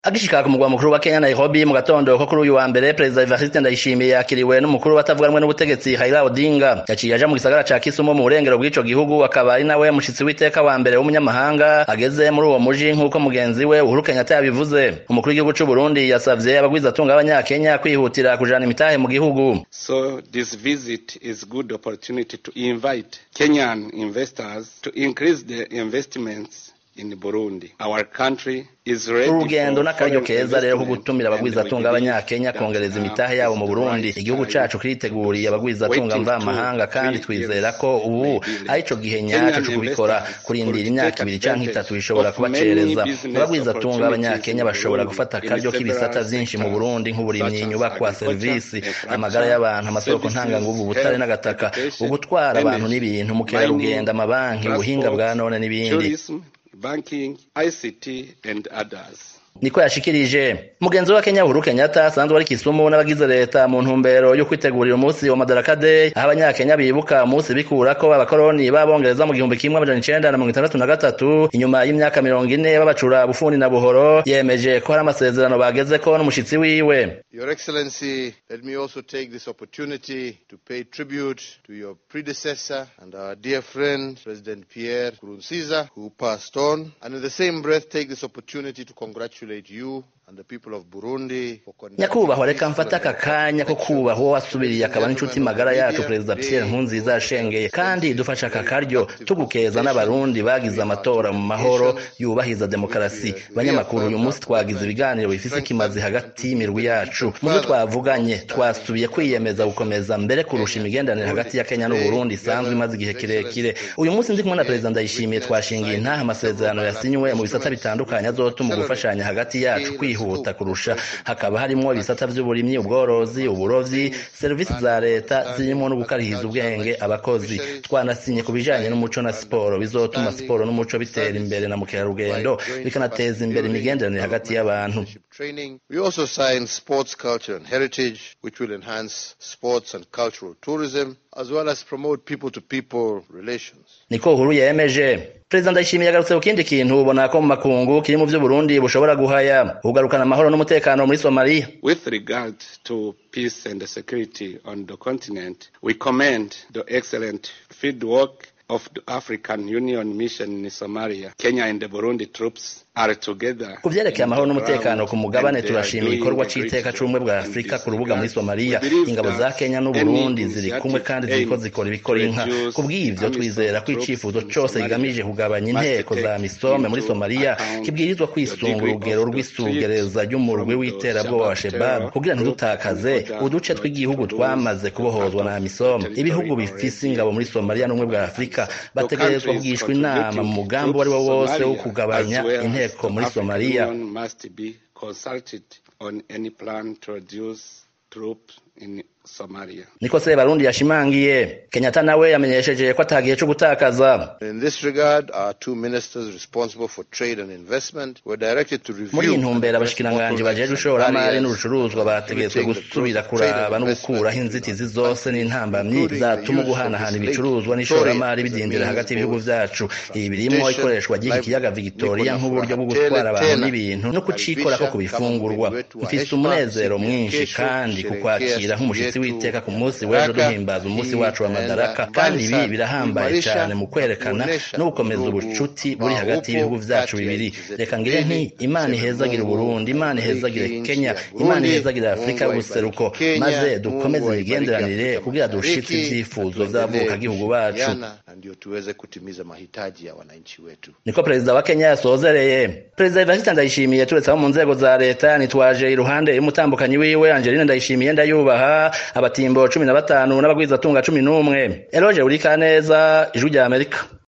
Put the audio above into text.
agishika ku mugwa mukuru wa Kenya Nairobi mu gatondo ko kuri uyu wa mbere Perezida Evariste Ndayishimiye yakiriwe n'umukuru batavuga rumwe n'ubutegetsi Raila Odinga yaciye aja mu gisagara ca Kisumu mu burengero bw'ico gihugu akaba ari nawe mushitsi w'iteka wa mbere w'umunyamahanga ageze muri uwo muji nk'uko mugenzi we Uhuru Kenyatta yabivuze umukuru w'igihugu c'u Burundi yasavye abagwizatunga b'abanyakenya kwihutira kujana imitahe mu gihugu So this visit is good opportunity to invite Kenyan investors to increase their investments in Burundi. Our country is ready urugendo for n'akaryo foreign keza rero ko investment gutumira and abagwizatunga we believe b'abanyakenya that, kongereza uh, imitahe yabo mu it's Burundi right igihugu time. cacu kiriteguriye abagwizatunga Waiting mvamahanga two, kandi three twizera years ko ubu may be late. arico gihe Kenyan nyaco co kubikora investors kurindira could imyaka take ibiri canke advantage itatu bishobora of kubacereza many business abagwizatunga b'abanyakenya opportunities in bashobora Burundi gufata in akaryo k'ibisata several vyinshi mu sectors, Burundi nk'uburimyi such as inyubakwa agriculture, serivisi infrastructure, amagara y'abantu amasoko services, ntanganguvu ubutare health, n'agataka education, ugutwara abantu energy, n'ibintu mukerarugendo mining, amabanki ubuhinga bwa transport, none n'ibindi tourism, banking, ICT, and others. niko yashikirije mugenzi wa Kenya Uhuru Kenyatta asanzwe ari Kisumu n'abagize leta mu ntumbero yo kwitegurira umunsi wa Madaraka Day aho abanyakenya bibuka umunsi bikurako abakoroni b'abongereza mu gihumbi kimwe amajana icenda na mirongo itandatu na gatatu inyuma y'imyaka mirongo ine babacura bufundi na buhoro yemeje ko hari amasezerano bagezeko n'umushitsi wiwe Your Excellency, let me also take this opportunity to pay tribute to your predecessor and our dear friend, President Pierre Nkurunziza, who passed on, and in the same breath take this opportunity to congratulate you and the people of Burundi for conducting nyakubahwa reka peaceful mfate aka and kanya ko kubaha uwo wasubiriye akaba n'inshuti magara yacu perezida Pierre Nkurunziza yashengeye kandi dufashe aka karyo tugukeza n'abarundi bagize amatora mu mahoro yubahiza demokarasi banyamakuru uyu munsi twagize ibiganiro bifise ikimazi hagati y'imirwi yacu mu byo twavuganye twasubiye kwiyemeza gukomeza mbere kurusha imigenderanire hagati ya Kenya n'Uburundi isanzwe imaze igihe kirekire uyu munsi ndi kumwe na perezida Ndayishimiye twashingiye intaha amasezerano yasinywe mu bisata bitandukanye azotuma gufashanya hagati yacu kwihuta kurusha hakaba harimo ibisata vy'uburimyi ubworozi uburovyi serivisi za leta zirimo no gukarihiza ubwenge abakozi twanasinye ku bijanye n'umuco na siporo bizotuma siporo n'umuco bitera imbere na mukerarugendo bikanateza imbere imigenderanire hagati y'abantu training. We also signed sports culture and heritage, which will enhance sports and cultural tourism, as well as promote people-to-people relations. niko uhuru yemeje perezida ndayishimiye yagarutse ku kindi kintu ubona ko mu makungu kiri mu vy'uburundi bushobora guhaya ugarukana amahoro n'umutekano muri somaliya With regard to peace and security on the continent, we commend the excellent field work of the African Union mission in Somalia. Kenya and the Burundi troops are together. ku vyerekeye amahoro in the n'umutekano ground ku mugabane and they are turashima doing igikorwa a great c'iteka job c'ubumwe bwa in afurika this ku rubuga muri regard. somaliya We believe ingabo za that kenya any n'uburundi ziri initiative kumwe kandi ziriko aimed zikora to ibikora inka reduce ku bw'ivyo AMISOM twizera ko troops icifuzo in cose Somalia kigamije kugabanya must inteko za take misome muri into somaliya account kibwirizwa the kwisunga degree urugero of the rw'isugereza threat ry'umurwi from the w'iterabwoba wa Shabab shebab terror kugira group ntidutakaze in order uduce not tw'igihugu to twamaze lose kubohozwa part na of misome the ibihugu territory bifise already ingabo muri somaliya n'ubumwe bwa afurika bategerezwa countries kugishwa inama mu mugambi uwo ari wo wose wo Somalia, kugabanya as well as inteko the muri African somaliya Union must be consulted on any plan to reduce troops in Somalia. niko se barundi yashimangiye kenyatta nawe yamenyesheje ko atagihe co gutakaza In this regard, our two ministers responsible for trade and investment were directed to review muri iyi and ntumbero address abashikiranganji bottlenecks bajejwe and ishoramari barriers n'urucuruzwa bategetswe facilitating the gusubira growth of trade kuraba and no investment gukuraho in inzitizi our zose country, n'intambamyi including the zatuma use of guhanahana this ibicuruzwa Lake n'ishoramari Victoria as a bidindira means hagati of y'ibihugu both vyacu ibi birimo transportation, ikoreshwa ry'iki kiyaga livelihood, victoria niko nk'uburyo bwo nafuatele gutwara abantu tena n'ibintu no kucikorako ku kukaribisha kama bifungurwa mgeni wetu wa mfise heshima umunezero siku ya mwinshi kesho kandi kusherehekea kukwakira nk'umushitsi siku yetu w'iteka ku munsi ya w'ejo Madaraka. duhimbaza umunsi Hii wacu wa inaenda madaraka mbali kandi ibi sana birahambaye kuimarisha cane mu kwerekana na kuonesha no gukomeza udugu ubucuti buri ambao hagati y'ibihugu upo vyacu kati ya bibiri nchi zetu reka ngire nti mbili, imana tuseme ihezagire Mungu uburundi imana abariki ihezagire nchi kenya ya imana Burundi, ihezagire afurika Mungu y'ubuseruko aibariki Kenya, maze dukomeze Mungu aibariki imigenderanire Afrika kugira dushitse Mashariki, ivyifuzo na tuendelee vy'abavukagihugu bacu kushirikiana, na ndio tuweze kutimiza mahitaji ya wananchi wetu. niko perezida wa kenya yasozereye perezida evariste ndayishimiye turetse abo mu nzego za leta nitwaje iruhande y'umutambukanyi wiwe angeline ndayishimiye ndayubaha abatimbo cumi na batanu n'abagwizatunga cumi n'umwe eloge burikaneza ijwi rya amerika